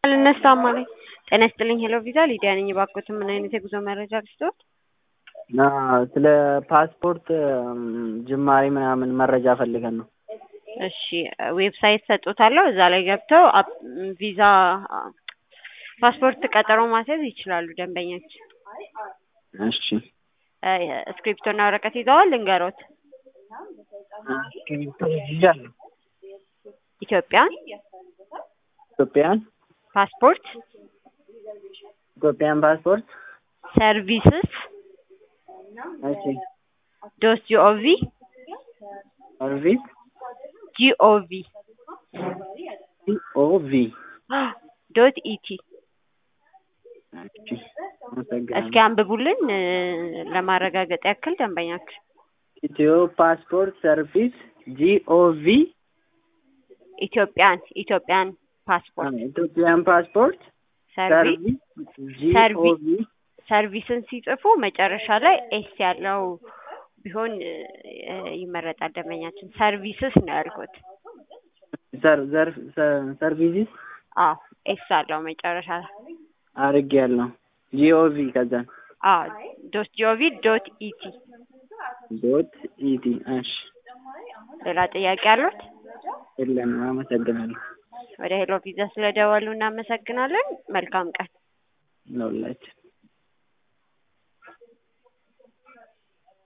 አልነሳም አለኝ። ጤና ይስጥልኝ ሄሎ ቪዛ ሊዲያ ነኝ። እባክዎትን ምን አይነት የጉዞ መረጃ ልስጥዎት? እና ስለ ፓስፖርት ጅማሬ ምናምን መረጃ ፈልገን ነው። እሺ ዌብሳይት ሰጥቶታለሁ። እዛ ላይ ገብተው አፕ- ቪዛ ፓስፖርት ቀጠሮ ማስያዝ ይችላሉ ደንበኞች። እሺ እ እስክሪፕቶና ወረቀት ይዘዋል? ልንገሮት። እስክሪብቶ ይዣለሁ። ኢትዮጵያን ኢትዮጵያን ፓስፖርት ኢትዮጵያን ፓስፖርት ሰርቪስስ እሺ ዶት ጂኦቪ ሰርቪስ ጂኦቪ ኦቪ ዶት ኢቲ እሺ አመሰግናለሁ። እስኪ አንብቡልን እ ለማረጋገጥ ያክል ደንበኛችሁ ኢትዮ ፓስፖርት ሰርቪስ ጂኦቪ ኢትዮጵያን ኢትዮጵያን ፓስፖርት ኢትዮጵያን ፓስፖርት ሰርቪስ ሰርቪስ ሰርቪስ ጂኦቪ ሰርቪስን ሲጽፉ መጨረሻ ላይ ኤስ ያለው ቢሆን እ ይመረጣል። ደንበኛችን ሰርቪስስ ነው ያልኩት። ሰር ዘር ሰ- ሰርቪስ አዎ ኤስ አለው መጨረሻ ላይ። አድርጌያለሁ። ጂኦቪ ከዛ አዎ ዶት ጂኦቪ ዶት ኢቲ። ዶት ኢቲ እሺ ሌላ ጥያቄ አሉት? የለንም። አመሰግናለሁ ወደ ሄሎ ቪዛ ስለደወሉ እናመሰግናለን። መልካም ቀን። ለሁላችን